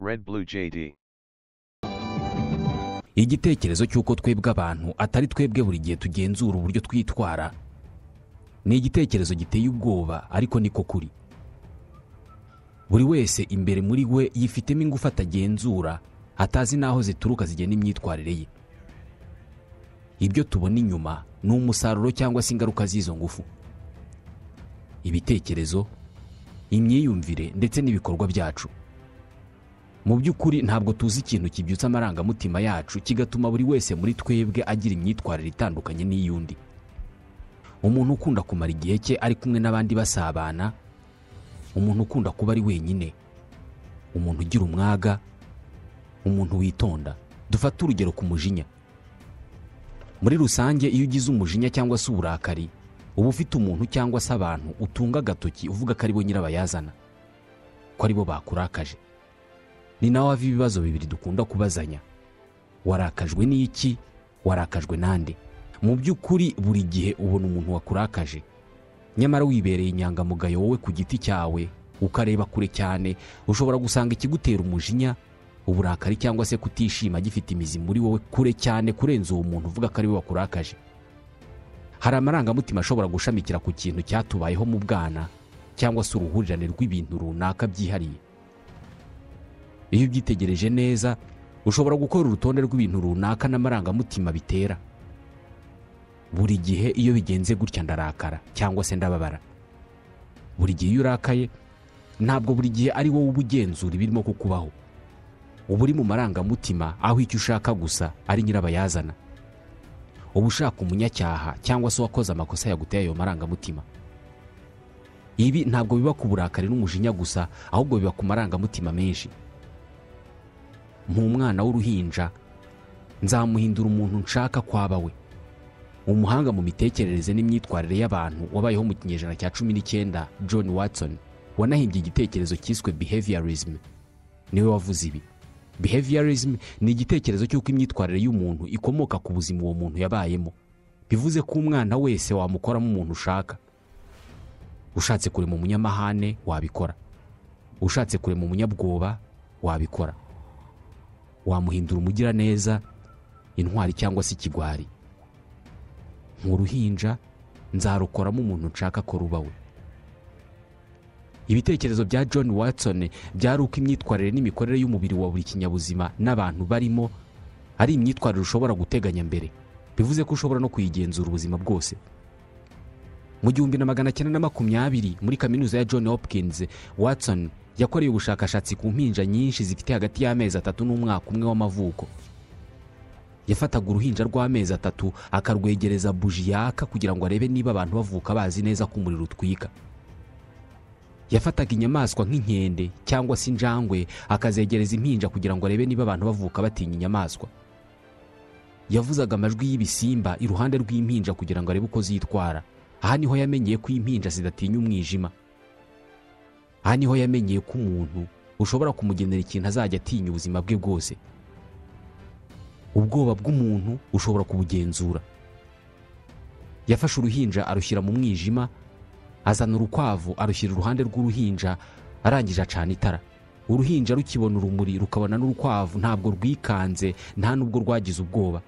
Red Blue JD. igitekerezo cy'uko twebwe abantu atari twebwe buri gihe tugenzura uburyo twitwara ni igitekerezo giteye ubwoba ariko niko kuri buri wese imbere muri we yifitemo ingufu atagenzura atazi n'aho zituruka zigena imyitwarire ye ibyo tubona inyuma ni umusaruro cyangwa se ingaruka z'izo ngufu ibitekerezo imyiyumvire ndetse n'ibikorwa byacu mu by'ukuri ntabwo tuzi ikintu kibyutsa amarangamutima yacu kigatuma buri wese muri twebwe agira imyitwarire itandukanye n'iy'undi umuntu ukunda kumara igihe cye ari kumwe n'abandi basabana umuntu ukunda kuba ari wenyine umuntu ugira umwaga umuntu witonda dufate urugero ku mujinya muri rusange iyo ugize umujinya cyangwa se uburakari uba ufite umuntu cyangwa se abantu utunga agatoki uvuga ko aribo nyirabayazana ko aribo bakurakaje ni nawe hava ibibazo bibiri dukunda kubazanya warakajwe n'iki warakajwe n'ande mu by'ukuri buri gihe ubona umuntu wakurakaje nyamara wibereye inyangamugayo wowe ku giti cyawe ukareba kure cyane ushobora gusanga ikigutera umujinya uburakari cyangwa se kutishima gifite imizi muri wowe kure cyane kurenza uwo muntu uvuga ko ari we wakurakaje hari amarangamutima ashobora gushamikira ku kintu cyatubayeho mu bwana cyangwa se uruhurirane rw'ibintu runaka byihariye iyo ubyitegereje neza ushobora gukora urutonde rw'ibintu runaka n'amarangamutima bitera buri gihe iyo bigenze gutya ndarakara cyangwa se ndababara buri gihe iyo urakaye ntabwo buri gihe ari wowe uba ugenzura ibirimo kukubaho uba uri mu marangamutima aho icyo ushaka gusa ari nyirabayazana uba ushaka umunyacyaha cyangwa se uwakoze amakosa yaguteye ayo marangamutima ibi ntabwo biba ku burakari n'umujinya gusa ahubwo biba ku marangamutima menshi nk'umwana w'uruhinja nzamuhindura umuntu nshaka kwaba we umuhanga mu mitekerereze n'imyitwarire y'abantu wabayeho mu kinyejana cya cumi n'icyenda john watson wanahimbye igitekerezo cyiswe behaviorism niwe wavuze ibi behaviorism ni igitekerezo cy'uko imyitwarire y'umuntu ikomoka ku buzima uwo muntu yabayemo bivuze ko umwana wese wamukoramo umuntu ushaka ushatse kurema umunyamahane wabikora ushatse kurema umunyabwoba wabikora wamuhindura umugiraneza intwari cyangwa se ikigwari nk'uruhinja nzarukoramo umuntu nshaka ko ruba we ibitekerezo bya john watson byari uko imyitwarire n'imikorere y'umubiri wa buri kinyabuzima n'abantu barimo ari imyitwarire ushobora guteganya mbere bivuze ko ushobora no kuyigenzura ubuzima bwose mu gihumbi na magana cyenda na makumyabiri muri kaminuza ya john hopkins watson yakoreye ubushakashatsi ku mpinja nyinshi zifite hagati y'amezi atatu n'umwaka umwe w'amavuko yafataga uruhinja rw'amezi atatu akarwegereza buji yaka kugira ngo arebe niba abantu bavuka bazi neza ko umuriro utwika yafataga inyamaswa nk'inkende cyangwa se injangwe akazegereza impinja kugira ngo arebe niba abantu bavuka batinya inyamaswa yavuzaga amajwi y'ibisimba iruhande rw'impinja kugira ngo arebe uko zitwara aha niho yamenyeye ko impinja zidatinya umwijima aha niho yamenyeye ko umuntu ushobora kumugenera ikintu azajya atinya ubuzima bwe bwose ubwoba bw'umuntu ushobora kubugenzura yafashe uruhinja arushyira mu mwijima azana urukwavu arushyira iruhande rw'uruhinja arangije acana itara uruhinja rukibona urumuri rukabona n'urukwavu ntabwo rwikanze nta nubwo rwagize ubwoba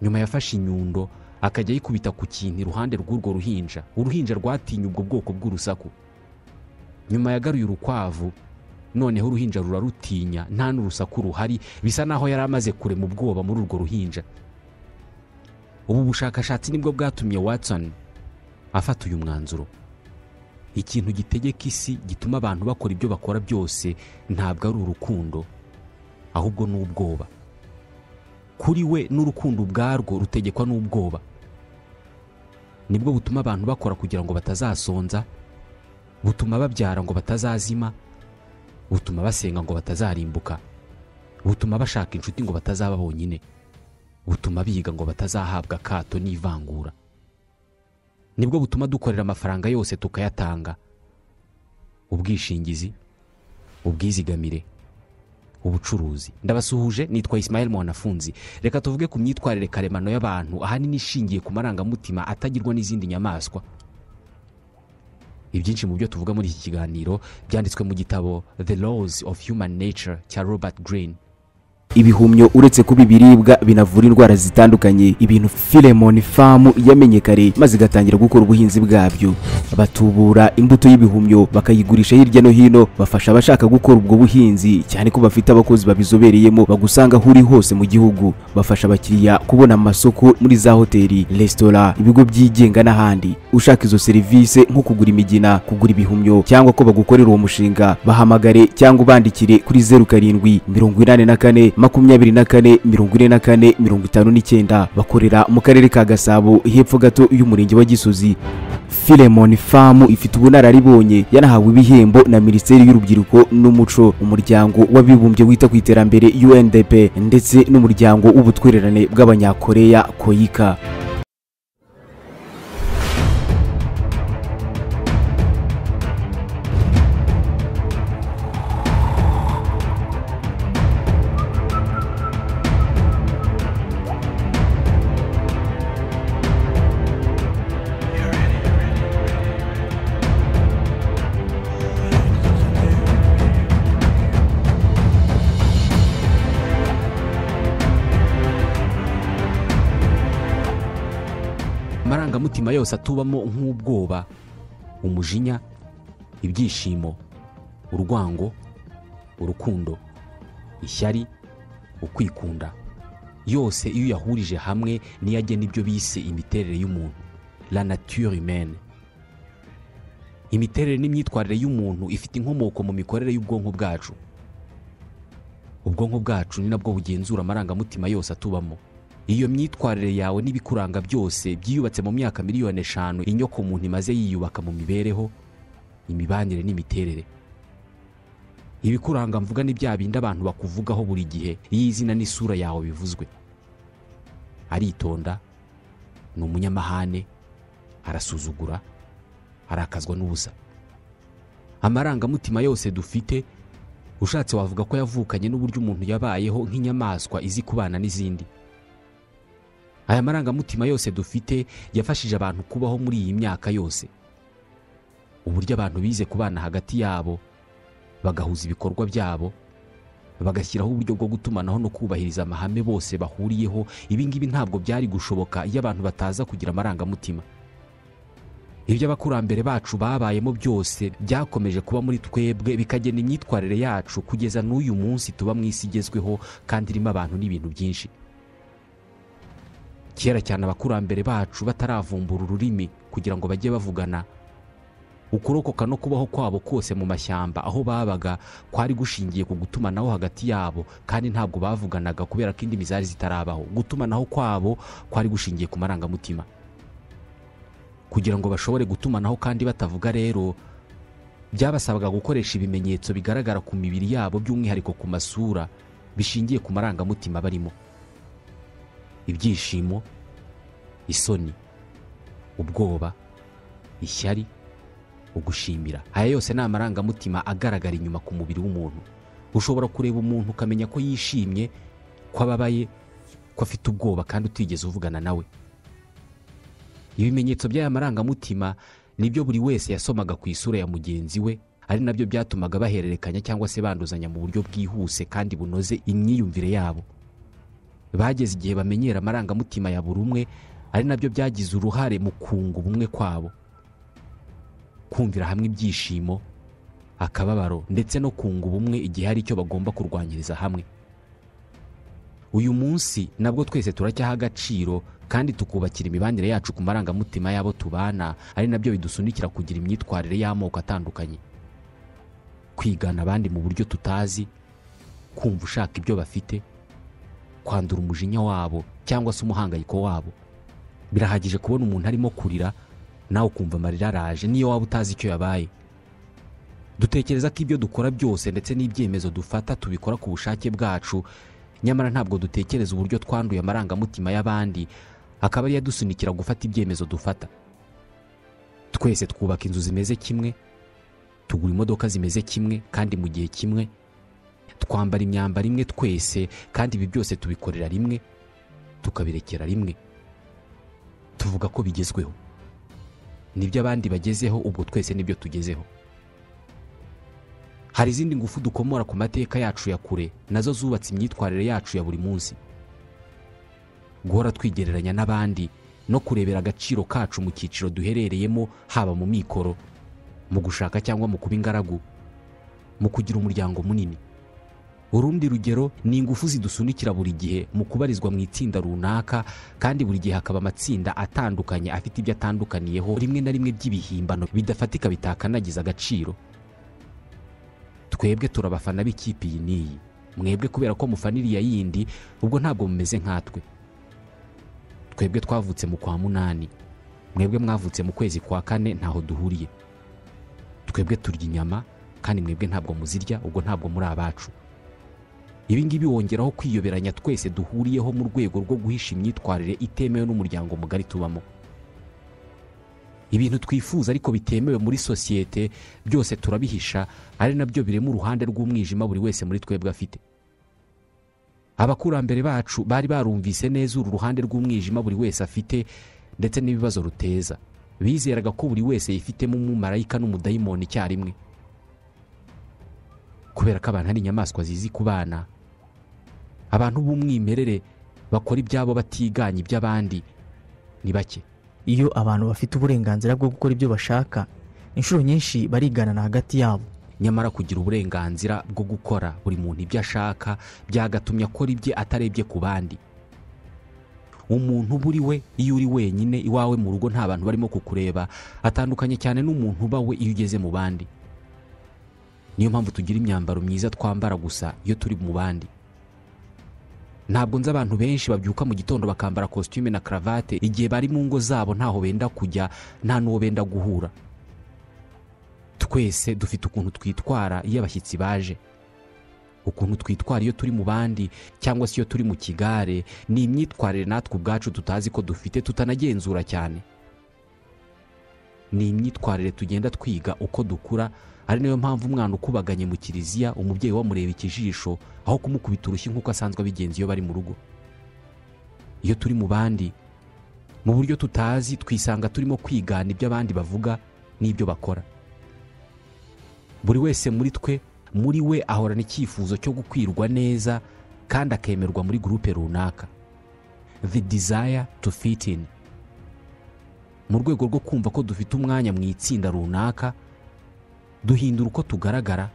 nyuma yafashe inyundo akajya ayikubita ku kintu iruhande rw'urwo ruhinja uruhinja rwatinye ubwo bwoko bw'urusaku nyuma yagaruye urukwavu noneho uruhinja rurarutinya nta n'urusaku ruhari bisa naho yari amaze kurema ubwoba muri urwo ruhinja ubu bushakashatsi nibwo bwatumye watson afata uyu mwanzuro ikintu gitegeka isi gituma abantu bakora ibyo bakora byose ntabwo ari urukundo ahubwo ni ubwoba kuri we n'urukundo ubwarwo rutegekwa n'ubwoba nibwo butuma abantu bakora kugira ngo batazasonza butuma babyara ngo batazazima butuma basenga ngo batazarimbuka butuma bashaka inshuti ngo batazaba bonyine butuma biga ngo batazahabwa akato n'ivangura nibwo butuma dukorera amafaranga yose tukayatanga ubwishingizi ubwizigamire ubucuruzi ndabasuhuje nitwa Ismael mwanafunzi reka tuvuge ku myitwarire karemano y'abantu ahanini ishingiye ku marangamutima atagirwa n'izindi nyamaswa ibyinshi mu byo tuvuga muri iki kiganiro byanditswe mu gitabo the laws of human nature cya robert green ibihumyo uretse kuba ibiribwa binavura indwara zitandukanye ibintu filemoni famu yamenye kare maze igatangira gukora ubuhinzi bwabyo batubura imbuto y'ibihumyo bakayigurisha hirya no hino bafasha abashaka gukora ubwo buhinzi cyane ko bafite abakozi babizobereyemo bagusanga aho uri hose mu gihugu bafasha abakiriya kubona amasoko muri za hoteli resitora ibigo byigenga n'ahandi ushaka izo serivisi nko kugura imigina kugura ibihumyo cyangwa ko bagukorera uwo mushinga bahamagare cyangwa ubandikire kuri zeru karindwi mirongo inani na kane makumyabiri na kane mirongo ine na kane mirongo itanu n'icyenda bakorera mu karere ka gasabo hepfo gato y'umurenge wa gisozi filemoni famu ifite ubunararibonye yanahawe ibihembo na minisiteri y'urubyiruko n'umuco umuryango w'abibumbye wita ku iterambere undp ndetse n'umuryango w'ubutwererane bw'abanyakoreya koyika amarangamutima yose atubamo nk'ubwoba umujinya ibyishimo urwango urukundo ishyari ukwikunda yose iyo uyahurije hamwe niyo agena ibyo bise imiterere y'umuntu la nature humaine imiterere n'imyitwarire y'umuntu ifite inkomoko mu mikorere y'ubwonko bwacu ubwonko bwacu ni nabwo bugenzura amarangamutima yose atubamo iyo myitwarire yawe n'ibikuranga byose byiyubatse mu myaka miliyoni eshanu inyoko umuntu imaze yiyubaka mu mibereho imibanire n'imiterere ibikuranga mvuga ni bya bindi abantu bakuvugaho buri gihe iyo izina n'isura yawe bivuzwe aritonda ni umunyamahane arasuzugura arakazwa n'ubusa amarangamutima yose dufite ushatse wavuga ko yavukanye n'uburyo umuntu yabayeho nk'inyamaswa izi kubana n'izindi aya marangamutima yose dufite yafashije abantu kubaho muri iyi myaka yose uburyo abantu bize kubana hagati yabo bagahuza ibikorwa byabo bagashyiraho uburyo bwo gutumanaho no kubahiriza amahame bose bahuriyeho ibi ngibi ntabwo byari gushoboka iyo abantu bataza kugira amarangamutima ibyo abakurambere bacu babayemo byose byakomeje kuba muri twebwe bikagena imyitwarire yacu kugeza n'uyu munsi tuba mu isi igezweho kandi irimo abantu n'ibintu byinshi kera cyane abakurambere bacu bataravumbura ururimi kugira ngo bajye bavugana ukurokoka no kubaho kwabo kose mu mashyamba aho babaga kwari gushingiye ku gutumanaho hagati yabo kandi ntabwo bavuganaga kubera ko indimi zari zitarabaho gutumanaho kwabo kwari gushingiye ku marangamutima kugira ngo bashobore gutumanaho kandi batavuga rero byabasabaga gukoresha ibimenyetso bigaragara ku mibiri yabo by'umwihariko ku masura bishingiye ku marangamutima barimo ibyishimo isoni ubwoba ishyari ugushimira aya yose ni amarangamutima agaragara inyuma ku mubiri w'umuntu ushobora kureba umuntu ukamenya ko yishimye ko ababaye ko afite ubwoba kandi utigeze uvugana nawe ibimenyetso by'aya marangamutima nibyo buri wese yasomaga ku isura ya mugenzi we ari nabyo byatumaga bahererekanya cyangwa se banduzanya mu buryo bwihuse kandi bunoze imyiyumvire yabo bageze igihe bamenyera amarangamutima ya buri umwe ari nabyo byagize uruhare mu kunga ubumwe kwabo kumvira hamwe ibyishimo akababaro ndetse no kunga ubumwe igihe hari icyo bagomba kurwanyiriza hamwe uyu munsi nabwo twese turacyaha agaciro kandi tukubakira imibanire yacu ku marangamutima y'abo tubana ari nabyo bidusunikira kugira imyitwarire y'amoko atandukanye kwigana abandi mu buryo tutazi kumva ushaka ibyo bafite kwandura umujinya wabo cyangwa se umuhangayiko wabo birahagije kubona umuntu arimo kurira nawe ukumva amarira araje niyo waba utazi icyo yabaye dutekereza ko ibyo dukora byose ndetse n'ibyemezo dufata tubikora ku bushake bwacu nyamara ntabwo dutekereza uburyo twanduye amarangamutima y'abandi akaba ariyo adusunikira gufata ibyemezo dufata twese twubaka inzu zimeze kimwe tugura imodoka zimeze kimwe kandi mu gihe kimwe twambara imyambaro imwe twese kandi ibi byose tubikorera rimwe tukabirekera rimwe tuvuga ko bigezweho nibyo abandi bagezeho ubwo twese nibyo tugezeho hari izindi ngufu dukomora ku mateka yacu ya kure nazo zubatse imyitwarire yacu ya buri munsi guhora twigereranya n'abandi no kurebera agaciro kacu mu cyiciro duherereyemo haba mu mikoro mu gushaka cyangwa mu kuba ingaragu mu kugira umuryango munini urundi rugero ni ingufu zidusunikira buri gihe mu kubarizwa mu itsinda runaka kandi buri gihe hakaba amatsinda atandukanye afite ibyo atandukaniyeho rimwe na rimwe by'ibihimbano bidafatika bitakanagiza agaciro twebwe turabafana b'ikipe iyi n'iyi mwebwe kubera ko mufana iriya yindi ubwo ntabwo mumeze nkatwe twebwe twavutse mu kwa munani mwebwe mwavutse mu kwezi kwa kane ntaho duhuriye twebwe turya inyama kandi mwebwe ntabwo muzirya ubwo ntabwo muri abacu ibi ngibi wongeraho kwiyoberanya twese duhuriyeho mu rwego rwo guhisha imyitwarire itemewe n'umuryango mugari tubamo ibintu twifuza ariko bitemewe muri sosiyete byose turabihisha ari nabyo birema uruhande rw'umwijima buri wese muri twebwe afite abakurambere bacu bari barumvise neza uru ruhande rw'umwijima buri wese afite ndetse n'ibibazo ruteza bizeraga ko buri wese yifitemo umumarayika n'umudayimoni icyarimwe kubera ko abantu ari inyamaswa zizi ku bana abantu b'umwimerere bakora ibyabo batiganye iby'abandi ni bake iyo abantu bafite uburenganzira bwo gukora ibyo bashaka inshuro nyinshi bariganana hagati yabo nyamara kugira uburenganzira bwo gukora buri muntu ibyo ashaka byagatumye akora ibye atarebye ku bandi umuntu uba uri we iyo uri wenyine iwawe mu rugo nta bantu barimo kukureba atandukanye cyane n'umuntu uba we iyo ugeze mu bandi niyo mpamvu tugira imyambaro myiza twambara gusa iyo turi mu bandi ntabwo nzi abantu benshi babyuka mu gitondo bakambara kositime na karavate igihe bari mu ngo zabo ntaho benda kujya nta n'uwo benda guhura twese dufite ukuntu twitwara iyo abashyitsi baje ukuntu twitwara iyo turi mu bandi cyangwa se iyo turi mu kigare ni imyitwarire natwe ubwacu tutazi ko dufite tutanagenzura cyane ni imyitwarire tugenda twiga uko dukura ari nayo mpamvu umwana ukubaganye mu kiliziya umubyeyi wamureba ikijisho aho kumukubita urushyi nk'uko asanzwe abigenza iyo bari mu rugo iyo turi mu bandi mu buryo tutazi twisanga turimo kwigana ibyo abandi bavuga n'ibyo bakora buri wese muri twe muri we ahorana icyifuzo cyo gukwirwa neza kandi akemerwa muri gurupe runaka the desire to fit in mu rwego rwo kumva ko dufite umwanya mu itsinda runaka duhindura uko tugaragara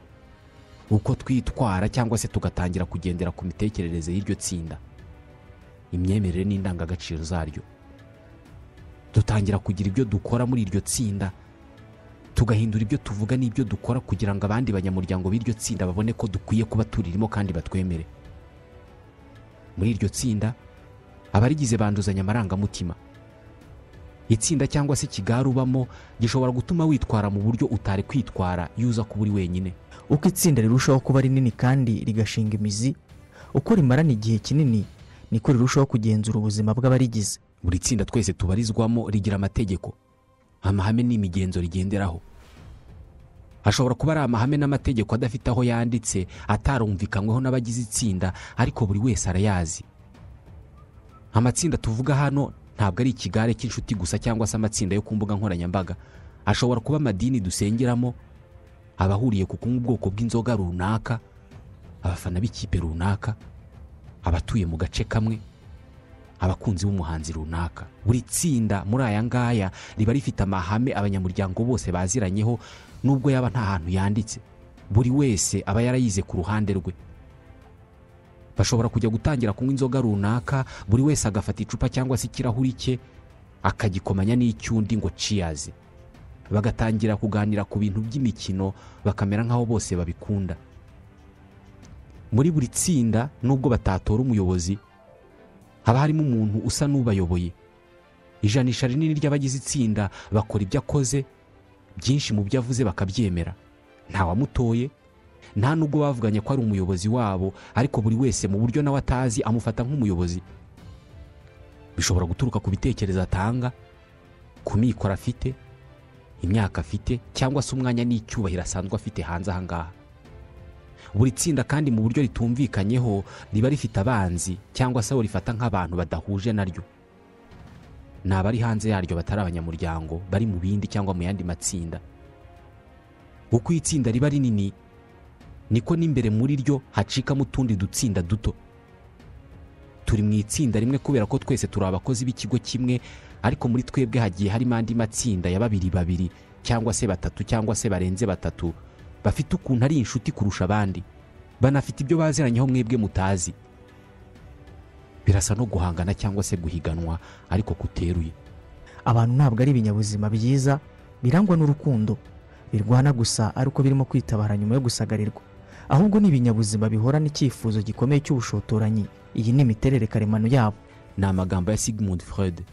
uko twitwara cyangwa se tugatangira kugendera ku mitekerereze y'iryo tsinda imyemerere n'indangagaciro zaryo dutangira kugira ibyo dukora muri iryo tsinda tugahindura ibyo tuvuga n'ibyo dukora kugira ngo abandi banyamuryango b'iryo tsinda babone ko dukwiye kuba turirimo kandi batwemere muri iryo tsinda abarigize banduzanya amarangamutima itsinda cyangwa se ikigare ubamo gishobora gutuma witwara mu buryo utari kwitwara iyo uza kuba uri wenyine uko itsinda rirushaho kuba rinini kandi rigashinga imizi uko rimarana igihe kinini niko rirushaho kugenzura ubuzima bw'abarigize buri tsinda twese tubarizwamo rigira amategeko amahame n'imigenzo rigenderaho hashobora kuba ari amahame n'amategeko adafite aho yanditse atarumvikanyweho n'abagize itsinda ariko buri wese arayazi amatsinda tuvuga hano ntabwo ari ikigare cy'inshuti gusa cyangwa se amatsinda yo ku mbuga nkoranyambaga ashobora kuba amadini dusengeramo abahuriye ku kunywa ubwoko bw'inzoga runaka abafana b'ikipe runaka abatuye mu gace kamwe abakunzi b'umuhanzi runaka buri tsinda muri aya ngaya riba rifite amahame abanyamuryango bose baziranyeho nubwo yaba nta hantu yanditse buri wese aba yarayize ku ruhande rwe bashobora kujya gutangira kunywa inzoga runaka buri wese agafata icupa cyangwa se ikirahuri cye akagikomanya n'icy'undi ngo ciyazi bagatangira kuganira ku bintu by'imikino bakamera nk'aho bose babikunda muri buri tsinda nubwo batatora umuyobozi haba harimo umuntu usa n'ubayoboye ijanisha rinini ry'abagize itsinda bakora ibyo akoze byinshi mu byo avuze bakabyemera ntawamutoye nta nubwo bavuganye ko ari umuyobozi wabo ariko buri wese mu buryo nawe atazi amufata nk'umuyobozi bishobora guturuka ku bitekerezo atanga ku mikoro afite imyaka afite cyangwa se umwanya n'icyubahiro asanzwe afite hanze aha ngaha buri tsinda kandi mu buryo ritumvikanyeho riba rifite abanzi cyangwa se abo rifata nk'abantu badahuje naryo ni abari hanze yaryo batari abanyamuryango bari mu bindi cyangwa mu yandi matsinda uko itsinda riba rinini niko n'imbere muri ryo hacikamo utundi dutsinda duto turi mu itsinda rimwe kubera ko twese turi abakozi b'ikigo kimwe ariko muri twebwe hagiye harimo andi matsinda ya babiri babiri cyangwa se batatu cyangwa se barenze batatu bafite ukuntu ari inshuti kurusha abandi banafite ibyo baziranyeho mwebwe mutazi birasa no guhangana cyangwa se guhiganwa ariko kuteruye abantu ntabwo ari ibinyabuzima byiza birangwa n'urukundo birwana gusa ari uko birimo kwitabara nyuma yo gusagarirwa ahubwo ni ibinyabuzima bihora n'icyifuzo gikomeye cy'ubushotoranyi iyi ni imiterere karemano yabo ni amagambo ya sigmund freud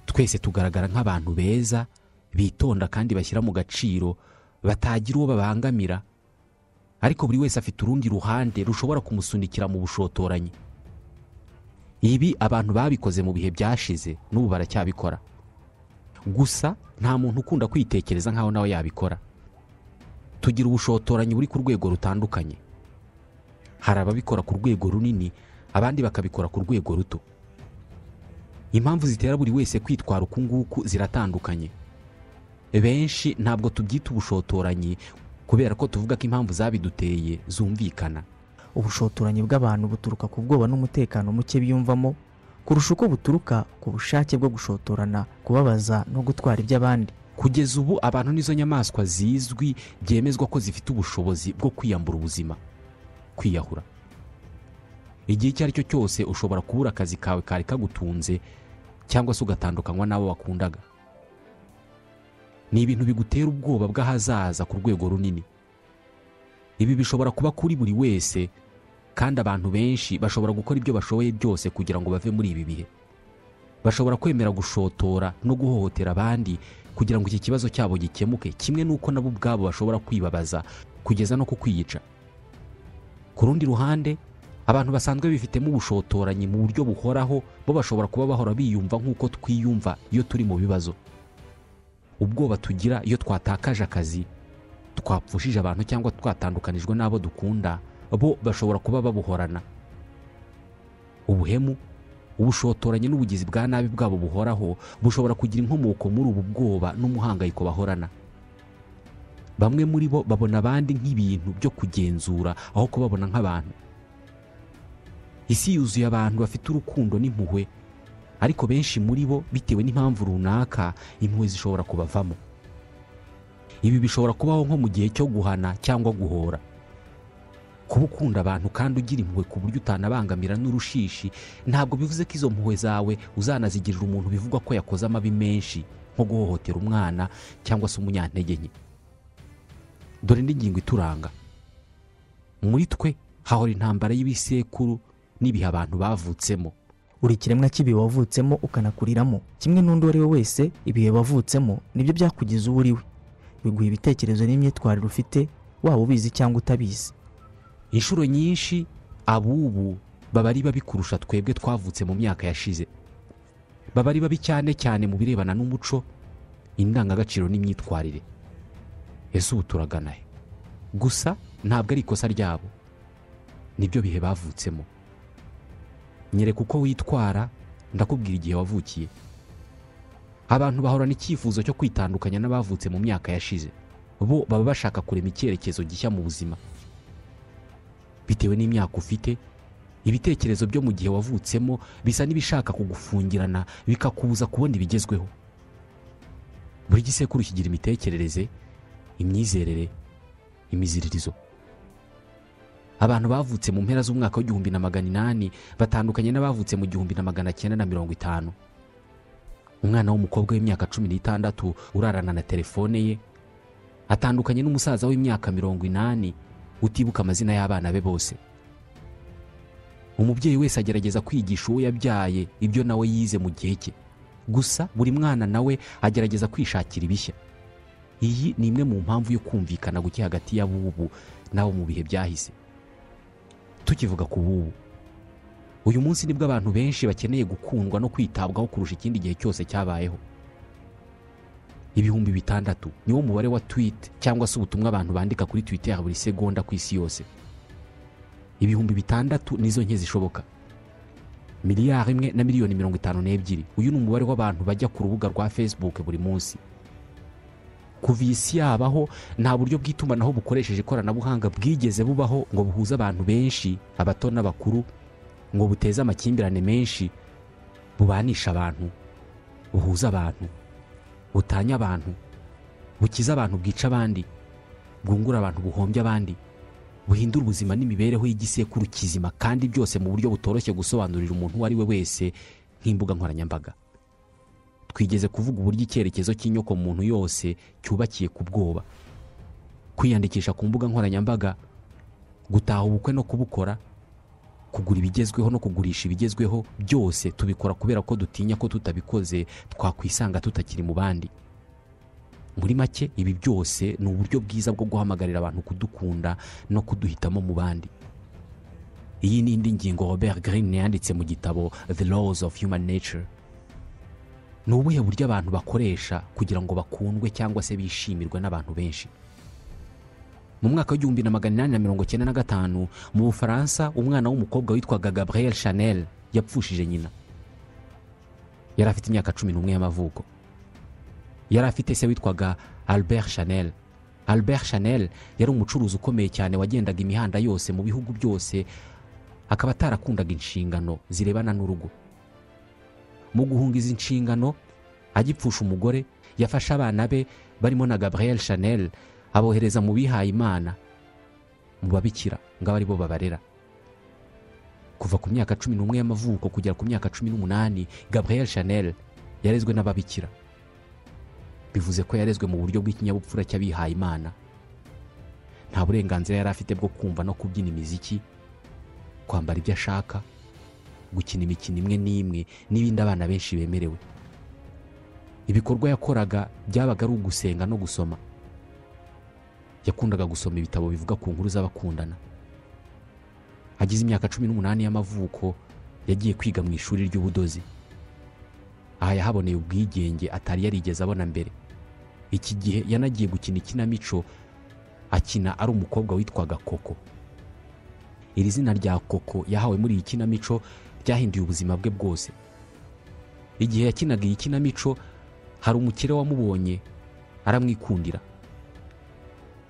twese tugaragara nk'abantu beza bitonda kandi bashyira mu gaciro batagira uwo babangamira ariko buri wese afite urundi ruhande rushobora kumusunikira mu bushotoranyi ibi abantu babikoze mu bihe byashize n'ubu baracyabikora gusa nta muntu ukunda kwitekereza nk'aho nawe yabikora tugira ubushotoranyi buri ku rwego rutandukanye hari ababikora ku rwego runini abandi bakabikora ku rwego ruto impamvu zitera buri wese kwitwara uku nguku ziratandukanye benshi ntabwo tubyita ubushotoranyi kubera ko tuvuga ko impamvu zabiduteye zumvikana ubushotoranyi bw'abantu buturuka ku bwoba n'umutekano muke biyumvamo kurusha uko buturuka ku bushake bwo gushotorana kubabaza no gutwara iby'abandi kugeza ubu abantu nizo nyamaswa zizwi byemezwa ko zifite ubushobozi bwo kwiyambura ubuzima kwiyahura igihe icyo ari cyo cyose ushobora kubura akazi kawe kari kagutunze cyangwa se ugatandukanywa n'abo wakundaga ni ibintu bigutera ubwoba bw'ahazaza ku rwego runini ibi bishobora kuba kuri buri wese kandi abantu benshi bashobora gukora ibyo bashoboye byose kugira ngo bave muri ibi bihe bashobora kwemera gushotora no guhohotera abandi kugira ngo iki kibazo cyabo gikemuke kimwe n'uko nabo ubwabo bashobora kwibabaza kugeza no ku kwiyica ku rundi ruhande abantu basanzwe bifitemo ubushotoranyi mu buryo buhoraho bo bashobora kuba bahora biyumva nk'uko twiyumva iyo turi mu bibazo ubwoba tugira iyo twatakaje akazi twapfushije abantu cyangwa twatandukanijwe n'abo dukunda bo bashobora kuba babuhorana ubuhemu ubushotoranyi n'ubugizi bwa nabi bwabo buhoraho bushobora kugira inkomoko muri ubu bwoba n'umuhangayiko bahorana bamwe muri bo babona abandi nk'ibintu byo kugenzura aho kubabona nk'abantu isi yuzuye abantu bafite urukundo n'impuhwe ariko benshi muri bo bitewe n'impamvu runaka impuhwe zishobora kubavamo ibi bishobora kubaho nko mu gihe cyo guhana cyangwa guhora kuba ukunda abantu kandi ugira impuhwe ku buryo utanabangamira n'urushishi ntabwo bivuze ko izo mpuhwe zawe uzanazigirira umuntu bivugwa ko yakoze amabi menshi nko guhohotera umwana cyangwa se umunyantege nke dore n'ingingo ituranga muri twe hahora intambara y'ibisekuru n'ibihe abantu bavutsemo uri ikiremwa cy'ibihe wavutsemo ukanakuriramo kimwe n'undi uwo ari we wese ibihe wavutsemo nibyo byakugize uwo uri we biguha ibitekerezo n'imyitwarire ufite waba ubizi cyangwa utabizi inshuro nyinshi abubu baba ari babi kurusha twebwe twavutse mu myaka yashize baba ari babi cyane cyane mu birebana n'umuco indangagaciro n'imyitwarire ese ubu turagana he gusa ntabwo ari ikosa ryabo nibyo bihe bavutsemo nyereka uko witwara ndakubwira igihe wavukiye abantu bahorana icyifuzo cyo kwitandukanya n'abavutse mu myaka yashize bo baba bashaka kurema icyerekezo gishya mu buzima bitewe n'imyaka ufite ibitekerezo byo mu gihe wavutsemo bisa n'ibishaka kugufungirana bikakubuza kubona ibigezweho buri gisekuru kigira imitekerereze imyizerere imiziririzo abantu bavutse mu mpera z'umwaka w'igihumbi na magana inani batandukanye n'abavutse mu gihumbi na magana cyenda na mirongo itanu umwana w'umukobwa w'imyaka cumi n'itandatu urarana na telefone ye atandukanye n'umusaza w'imyaka mirongo inani utibuka amazina y'abana be bose umubyeyi wese agerageza kwigisha uwo yabyaye ibyo nawe yize mu gihe cye gusa buri mwana nawe agerageza kwishakira ibishya iyi ni imwe mu mpamvu yo kumvikana guke hagati y'abubu n'abo mu bihe byahise tukivuga ku bubu uyu munsi nibwo abantu benshi bakeneye gukundwa no kwitabwaho kurusha ikindi gihe cyose cyabayeho ibihumbi bitandatu niwo mubare wa twite cyangwa se ubutumwa abantu bandika kuri twite ya buri segonda ku isi yose ibihumbi bitandatu nizo nke zishoboka miliyari imwe na miliyoni mirongo itanu n'ebyiri uyu ni umubare w'abantu bajya ku rubuga rwa facebook buri munsi kuva iyi si yabaho nta buryo bw'itumanaho bukoresheje ikoranabuhanga bwigeze bubaho ngo buhuze abantu benshi abato n'abakuru ngo buteze amakimbirane menshi bubanisha abantu buhuza abantu butanya abantu bukiza abantu bwica abandi bwungura abantu buhombya abandi buhindura ubuzima n'imibereho y'igisekuru kizima kandi byose mu buryo butoroshye gusobanurira umuntu uwo ari we wese nk'imbuga nkoranyambaga twigeze kuvuga uburyo icyerekezo cy'inyoko muntu yose cyubakiye ku bwoba kwiyandikisha ku mbuga nkoranyambaga gutaha ubukwe no kubukora kugura ibigezweho no kugurisha ibigezweho byose tubikora kubera ko dutinya ko tutabikoze twakwisanga tutakiri mu bandi muri make ibi byose ni uburyo bwiza bwo guhamagarira abantu kudukunda no kuduhitamo mu bandi iyi ni indi ngingo robert Greene yanditse mu gitabo the laws of human nature ni ubuhe buryo abantu bakoresha kugira ngo bakundwe cyangwa se bishimirwe n'abantu benshi mu mwaka w'igihumbi na magana inani na mirongo cyenda na gatanu mu bufaransa umwana w'umukobwa witwaga gabriel chanel yapfushije nyina yari afite imyaka cumi n'umwe y'amavuko yari afite se witwaga albert chanel albert chanel yari umucuruzi ukomeye cyane wagendaga imihanda yose mu bihugu byose akaba atarakundaga inshingano zirebana n'urugo mu guhunga izi nshingano agipfusha umugore yafashe abana be barimo na gabriel chanel abohereza mu bihaye imana mu babikira ngo abe ari bo babarera kuva ku myaka cumi n'umwe y'amavuko kugera ku myaka cumi n'umunani gabriel chanel yarezwe n'ababikira bivuze ko yarezwe mu buryo bw'ikinyabupfura cy'abihaye imana nta burenganzira yari afite bwo kumva no kubyina imiziki kwambara ibyo ashaka gukina imikino imwe n'imwe n'ibindi abana benshi bemerewe ibikorwa yakoraga byabaga ari ugusenga no gusoma yakundaga gusoma ibitabo bivuga ku nkuru z'abakundana agize imyaka cumi n'umunani y'amavuko yagiye kwiga mu ishuri ry'ubudozi aha yahaboneye ubwigenge atari yarigeze abona mbere iki gihe yanagiye gukina ikinamico akina ari umukobwa witwaga koko iri zina rya koko yahawe muri iyi kinamico ryahinduye ubuzima bwe bwose igihe yakinaga iyi kinamico hari umukire wamubonye aramwikundira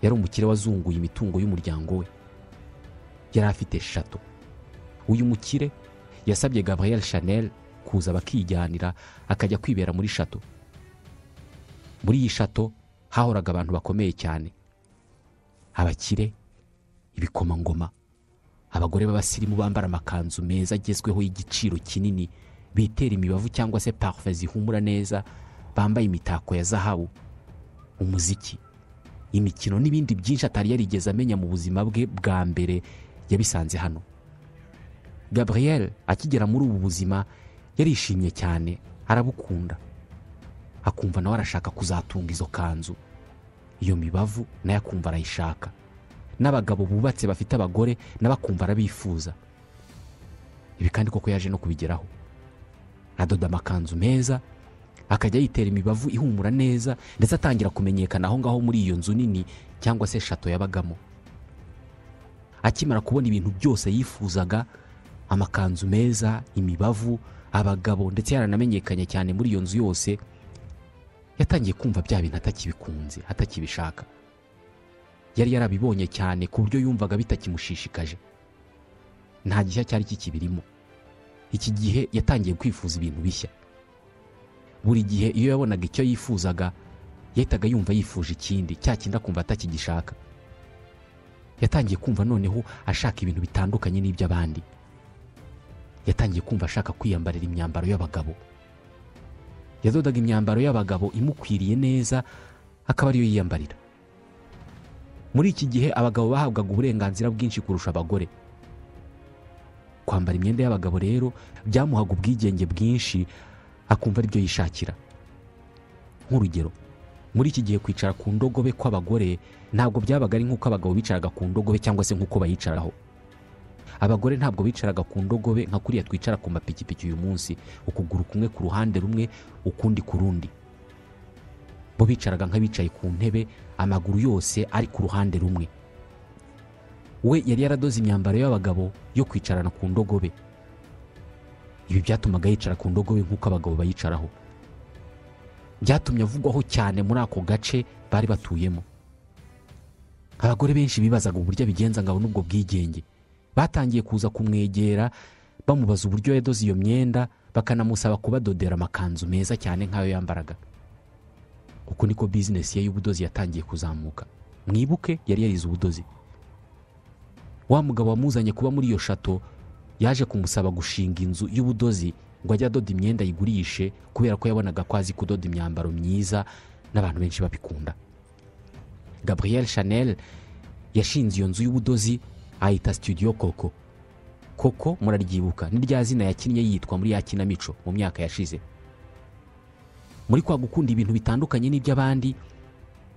yari umukire wazunguye imitungo y'umuryango we yari afite shato uyu mukire yasabye gabriel chanel kuza bakijyanira akajya kwibera muri shato muri iyi shato hahoraga abantu bakomeye cyane abakire ibikomangoma abagore b'abasirimu bambara amakanzu meza agezweho y'igiciro kinini bitera imibavu cyangwa se parufe zihumura neza bambaye imitako ya zahabu umuziki imikino n'ibindi byinshi atari yarigeze amenya mu buzima bwe bwa mbere yabisanze hano gabriel akigera muri ubu buzima yarishimye cyane arabukunda akumva nawe arashaka kuzatunga izo kanzu iyo mibavu nayo akumva arayishaka n'abagabo bubatse bafite abagore nabo akumva arabifuza ibi kandi koko yaje no kubigeraho adoda amakanzu meza akajya yitera imibavu ihumura neza ndetse atangira kumenyekana aho ngaho muri iyo nzu nini cyangwa se shato yabagamo akimara kubona ibintu byose yifuzaga amakanzu meza imibavu abagabo ndetse yaranamenyekanye cyane muri iyo nzu yose yatangiye kumva bya bintu atakibikunze atakibishaka yari yarabibonye cyane ku buryo yumvaga bitakimushishikaje nta gishya cyari kikibirimo iki gihe yatangiye kwifuza ibintu bishya buri gihe iyo yabonaga icyo yifuzaga yahitaga yumva yifuje ikindi cya kindi akumva atakigishaka yatangiye kumva noneho ashaka ibintu bitandukanye n'iby'abandi yatangiye kumva ashaka kwiyambarira imyambaro y'abagabo yadodaga imyambaro y'abagabo imukwiriye neza akaba ariyo yiyambarira muri iki gihe abagabo bahabwaga uburenganzira bwinshi kurusha abagore kwambara imyenda y'abagabo rero byamuhaga ubwigenge bwinshi akumva aribyo yishakira nk'urugero muri iki gihe kwicara ku ndogobe kw'abagore ntabwo byabaga ari nk'uko abagabo bicaraga ku ndogobe cyangwa se nk'uko bayicaraho abagore ntabwo bicaraga ku ndogobe nka kuriya twicara ku mapikipiki uyu munsi ukuguru kumwe ku ruhande rumwe ukundi ku rundi bo bicaraga nk'abicaye ku ntebe amaguru yose ari ku ruhande rumwe we yari yaradoze imyambaro y'abagabo yo kwicarana ku ndogobe ibi byatumaga yicara ku ndogobe nk'uko abagabo bayicaraho byatumye avugwaho cyane muri ako gace bari batuyemo abagore benshi bibazaga uburyo abigenza ngabo n'ubwo bwigenge batangiye kuza kumwegera bamubaza uburyo yadoze iyo myenda bakanamusaba kubadodera amakanzu meza cyane nk'ayo yambaraga uko niko bizinesi ye y'ubudozi yatangiye kuzamuka mwibuke yari yarize ubudozi wa mugabo wamuzanye kuba muri iyo shato yaje kumusaba gushinga inzu y'ubudozi ngo ajye adoda imyenda ayigurishe kubera ko yabonaga ko azi kudoda imyambaro myiza n'abantu benshi babikunda gabriel chanel yashinze iyo nzu y'ubudozi ayita studio koko koko muraryibuka ni rya zina yakinnye yitwa muri ya kinamico mu myaka yashize muri kwa gukunda ibintu bitandukanye n'iby'abandi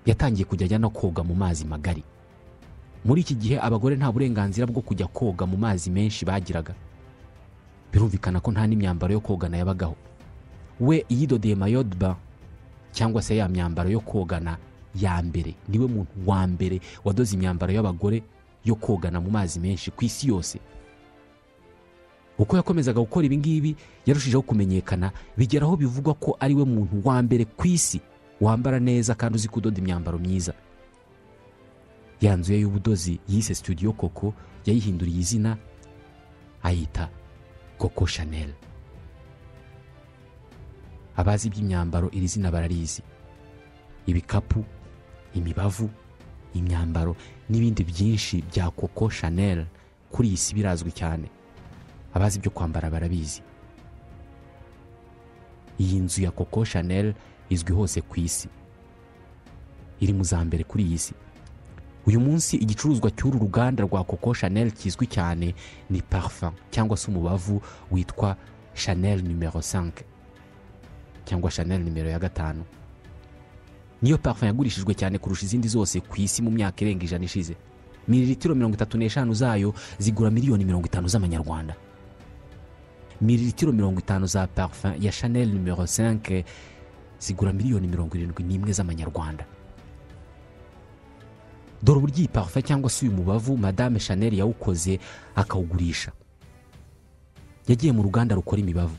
yatangiye kujya ajya no koga mu mazi magari muri iki gihe abagore nta burenganzira bwo kujya koga mu mazi menshi bagiraga birumvikana ko nta n'imyambaro yo kogana yabagaho we yidodeye mayodba cyangwa se ya myambaro yo kogana ya mbere niwe muntu wa mbere wadoze imyambaro y'abagore yo kogana mu mazi menshi ku isi yose uko yakomezaga gukora ibi ngibi yarushijeho kumenyekana bigera aho bivugwa ko ari we muntu wa mbere ku isi wambara neza kandi uzi kudoda imyambaro myiza ya nzu ye y'ubudozi yise studio koko yayihinduriye izina ayita koko chanel abazi iby'imyambaro iri zina bararizi ibikapu imibavu imyambaro n'ibindi byinshi bya koko chanel kuri iyi si birazwi cyane abazi ibyo kwambara barabizi iyi nzu ya koko chanel izwi hose ku isi iri mu za mbere kuri iyi si uyu munsi igicuruzwa cy'uru ruganda rwa koko chanel kizwi cyane ni parfum cyangwa se umubavu witwa chanel numero 5 cyangwa chanel numero ya gatanu niyo parfum yagurishijwe cyane kurusha izindi zose ku isi mu myaka irenga ijana ishize mililitiro mirongo itatu n'eshanu zayo zigura miliyoni mirongo itanu z'amanyarwanda mililitiro mirongo itanu za parfum ya chanel numero 5 zigura miliyoni mirongo irindwi n'imwe z'amanyarwanda dore uburyo iyi parufe cyangwa se uyu mubavu madame chanel yawukoze akawugurisha yagiye mu ruganda rukora imibavu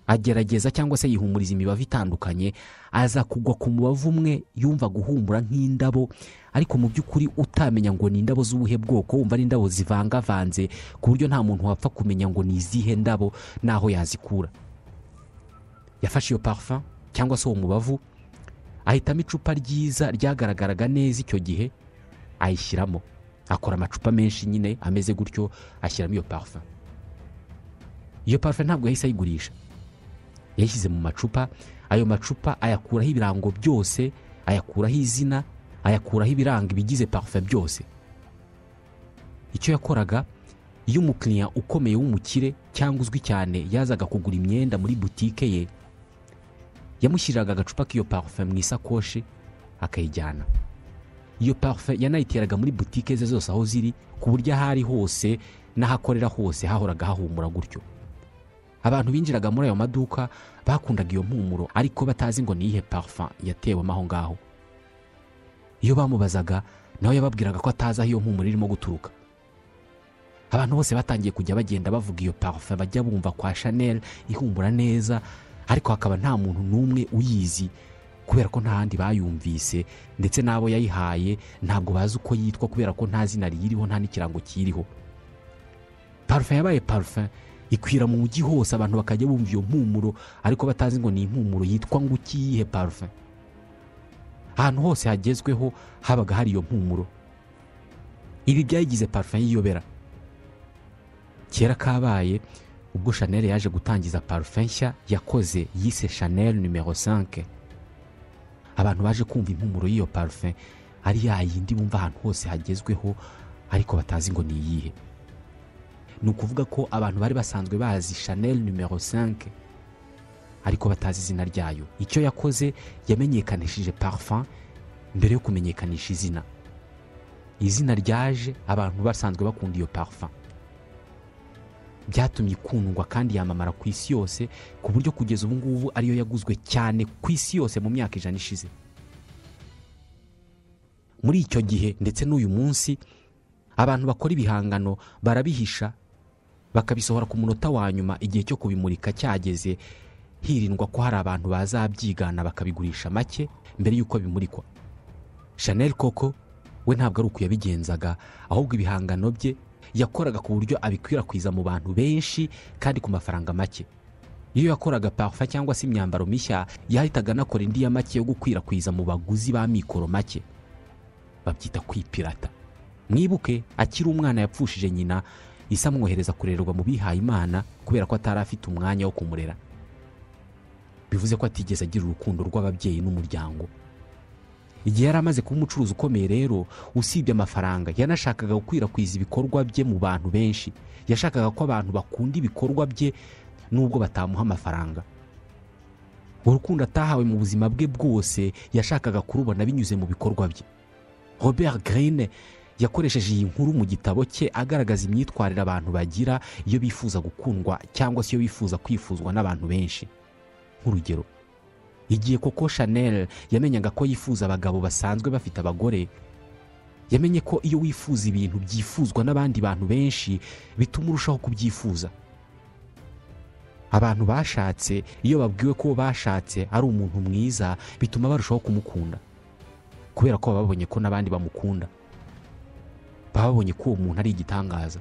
agerageza cyangwa se yihumuriza imibavu itandukanye aza kugwa ku mubavu umwe yumva guhumura nk'indabo ariko mu by'ukuri utamenya ngo ni indabo z'ubuhe bwoko wumva ari indabo zivangavanze ku buryo nta muntu wapfa kumenya ngo ni izihe ndabo n'aho yazikura yafashe iyo parufe cyangwa se uwo mubavu ahitamo icupa ryiza ryagaragaraga neza icyo gihe ayishyiramo akora amacupa menshi nyine ameze gutyo ashyiramo iyo parufe iyo parufe ntabwo yahise ayigurisha yayishyize mu macupa ayo macupa ayakuraho ibirango byose ayakuraho izina ayakuraho ibiranga ibigize parufe byose icyo yakoraga iyo umukiriya ukomeye w'umukire cyangwa uzwi cyane yazaga kugura imyenda muri butike ye yamushyiriraga agacupa k'iyo parufe mu isakoshi akayijyana iyo parufe yanayiteraga muri butike ze zose aho ziri ku buryo aho ari hose n'ahakorera hose hahoraga hahumura gutyo abantu binjiraga muri ayo maduka bakundaga iyo mpumuro ariko batazi ngo ni iyihe parufe yatewemo aho ngaho iyo bamubazaga nawe yababwiraga ko atazi aho iyo mpumuro irimo guturuka abantu bose batangiye kujya bagenda bavuga iyo parufe bajya bumva kwa chanel ihumura neza ariko hakaba nta muntu n'umwe uyizi kubera ko ntahandi bayumvise ndetse n'abo yayihaye ntabwo bazi uko yitwa kubera ko nta zina riyiriho nta n'ikirango kiriho parufe yabaye parufe ikwira mu mujyi hose abantu bakajya bumva iyo mpumuro ariko batazi ngo ni impumuro yitwa ngo ikiyihe parufe ahantu hose hagezweho habaga hari iyo mpumuro ibi byayigize parufe y'iyobera kera kabaye ubwo chanel yaje gutangiza parufe nshya yakoze yise chanel numero 5 abantu baje kumva impumuro y'iyo parufe ari ya yindi bumva ahantu hose hagezweho ariko batazi ngo ni iyihe ni ukuvuga ko abantu bari basanzwe bazi chanel numero 5 ariko batazi izina ryayo icyo yakoze yamenyekanishije parufe mbere yo kumenyekanisha izina izina ryaje abantu basanzwe bakunda iyo parufe byatumye ikundwa kandi yamamara ku isi yose ku buryo kugeza ubu ngubu ariyo yaguzwe cyane ku isi yose mu myaka ijana ishize muri icyo gihe ndetse n'uyu munsi abantu bakora ibihangano barabihisha bakabisohora ku munota wa nyuma igihe cyo kubimurika cyageze hirindwa ko hari abantu bazabyigana bakabigurisha make mbere y'uko bimurikwa Chanel Coco we ntabwo ari uko yabigenzaga ahubwo ibihangano bye yakoraga ku buryo abikwirakwiza mu bantu benshi kandi ku mafaranga make iyo yakoraga parfa cyangwa se imyambaro mishya yahitaga anakora indi ya make yo gukwirakwiza mu baguzi ba mikoro make babyita kwipirata mwibuke akiri umwana yapfushije nyina isa amwohereza kurererwa mu bihaye imana kubera ko atari afite umwanya wo kumurera bivuze ko atigeze agira urukundo rw'ababyeyi n'umuryango igihe yari amaze kuba umucuruzi ukomeye rero usibye amafaranga yanashakaga gukwirakwiza ibikorwa bye mu bantu benshi yashakaga ko abantu bakunda ibikorwa bye nubwo batamuha amafaranga urukundo atahawe mu buzima bwe bwose yashakaga kurubona binyuze mu bikorwa bye robert Greene yakoresheje iyi nkuru mu gitabo cye agaragaza imyitwarire abantu bagira iyo bifuza gukundwa cyangwa se iyo bifuza kwifuzwa n'abantu benshi nk'urugero igihe koko chanel yamenyaga ko yifuza abagabo basanzwe bafite abagore yamenye ko iyo wifuza ibintu byifuzwa n'abandi bantu benshi bituma urushaho kubyifuza abantu bashatse iyo babwiwe ko bashatse ari umuntu mwiza bituma barushaho kumukunda kubera ko baba babonye ko n'abandi bamukunda baba babonye ko uwo muntu ari igitangaza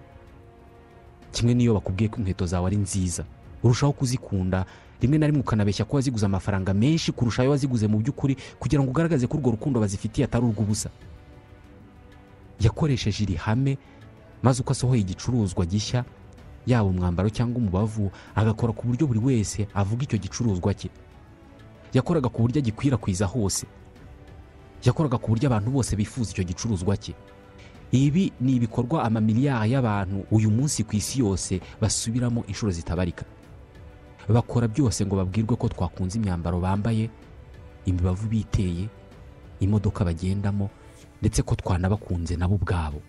kimwe n'iyo bakubwiye ko inkweto zawe ari nziza urushaho kuzikunda rimwe na rimwe ukanabeshya ko waziguze amafaranga menshi kurusha ayo waziguze mu by'ukuri kugira ngo ugaragaze ko urwo rukundo bazifitiye atari urw'ubusa yakoresheje iri hame maze uko asohoye igicuruzwa gishya yaba umwambaro cyangwa umubavu agakora ku buryo buri wese avuga icyo gicuruzwa cye yakoraga ku buryo agikwirakwiza hose yakoraga ku buryo abantu bose bifuza icyo gicuruzwa cye ibi ni ibikorwa amamiliyari y'abantu uyu munsi ku isi yose basubiramo inshuro zitabarika bakora byose ngo babwirwe ko twakunze imyambaro bambaye imibavu biteye imodoka bagendamo ndetse ko twanabakunze nabo ubwabo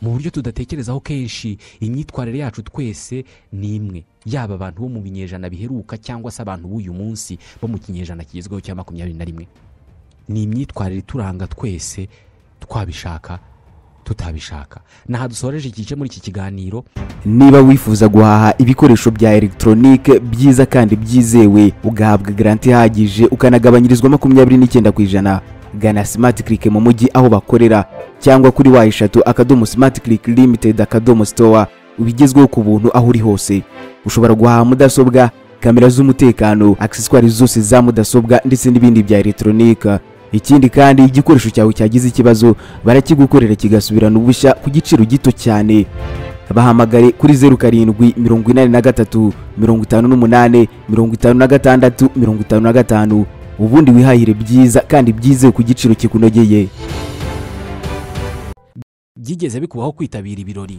mu buryo tudatekerezaho kenshi imyitwarire yacu twese ni imwe yaba abantu bo mu binyejana biheruka cyangwa se abantu b'uyu munsi bo mu kinyejana kigezweho cya makumyabiri na rimwe ni imyitwarire ituranga twese twabishaka tutabishaka ni aha dusoreje igice muri iki kiganiro niba wifuza guhaha ibikoresho bya elegitoronike byiza kandi byizewe ugahabwa garanti ihagije ukanagabanyirizwa makumyabiri n'icyenda ku ijana gana simati kirike mu mujyi aho bakorera cyangwa kuri wa eshatu akadomo simati kirike limitedi akadomo sitowa ubigezweho ku buntu aho uri hose ushobora guhaha mudasobwa kamera z'umutekano akiseswari zose za mudasobwa ndetse n'ibindi bya elegitoronike ikindi kandi igikoresho cyawe cyagize ikibazo barakigukorera kigasubirana ubushya ku giciro gito cyane bahamagare kuri zeru karindwi mirongo inani na gatatu mirongo itanu n'umunani mirongo itanu na gatandatu mirongo itanu na gatanu ubundi wihahire byiza kandi byizewe ku giciro kikunogeye byigeze bikubaho kwitabira ibirori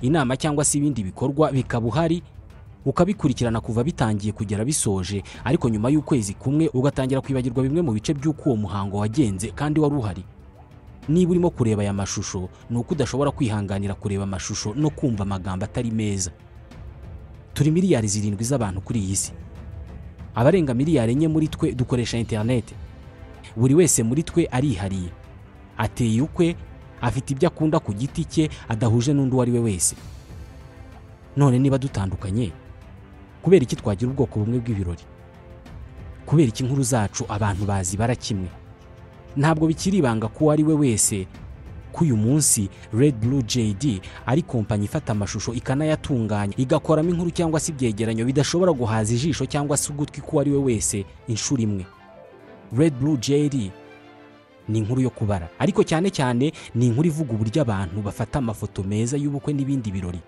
inama cyangwa se ibindi bikorwa bikaba uhari ukabikurikirana kuva bitangiye kugera bisoje ariko nyuma y'ukwezi kumwe ugatangira kwibagirwa bimwe mu bice by'uko uwo muhango wagenze kandi wari uhari niba urimo kureba aya mashusho ni uko udashobora kwihanganira kureba amashusho no kumva amagambo atari meza turi miliyari zirindwi z'abantu kuri iyi si abarenga miliyari enye muri twe dukoresha interineti buri wese muri twe arihariye ateye ukwe afite ibyo akunda ku giti cye adahuje n'undi uwo ari we wese none niba dutandukanye kubera iki twagira ubwoko bumwe bw'ibirori kubera iki inkuru zacu abantu bazibara kimwe ntabwo bikiri ibanga ko uwo ari we wese ko uyu munsi Red Blue JD ari kompanyi ifata amashusho ikanayatunganya igakoramo inkuru cyangwa se ibyegeranyo bidashobora guhaza ijisho cyangwa se ugutwi k'uwo ari we wese inshuro imwe Red Blue JD ni inkuru yo kubara ariko cyane cyane ni inkuru ivuga uburyo abantu bafata amafoto meza y'ubukwe n'ibindi birori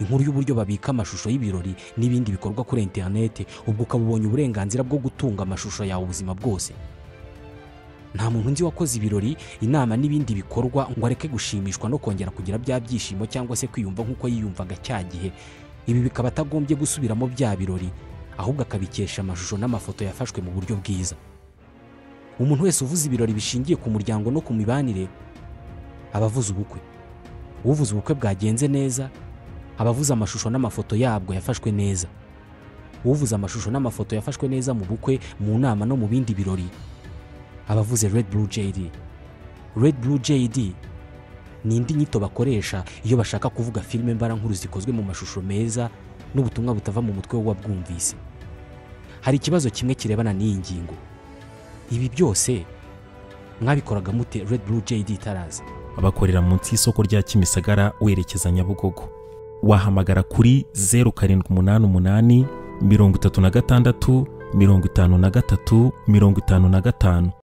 inkuru y'uburyo babika amashusho y'ibirori n'ibindi bikorwa kuri interineti ubwo ukaba ubonye uburenganzira bwo gutunga amashusho yawe ubuzima bwose nta muntu nzi wakoze ibirori inama n'ibindi bikorwa ngo areke gushimishwa no kongera kugira bya byishimo cyangwa se kwiyumva nk'uko yiyumvaga cya gihe ibi bikaba atagombye gusubiramo bya birori ahubwo akabikesha amashusho n'amafoto yafashwe mu buryo bwiza umuntu wese uvuze ibirori bishingiye ku muryango no ku mibanire aba avuze ubukwe uvuze ubukwe bwagenze neza aba avuze amashusho n'amafoto yabwo yafashwe neza uvuze amashusho n'amafoto yafashwe neza mu bukwe mu nama no mu bindi birori abavuze Red Blue JD Red Blue JD ni indi nyito bakoresha iyo bashaka kuvuga filime mbarankuru zikozwe mu mashusho meza n'ubutumwa butava mu mutwe w'uwabwumvise hari ikibazo kimwe kirebana n'iyi ngingo ibi byose mwabikoraga mute red blue jd taraza abakorera munsi y'isoko rya kimisagara werekeza nyabugogo wahamagara kuri zeru karindwi umunani umunani mirongo itatu na gatandatu mirongo itanu na gatatu mirongo itanu na gatanu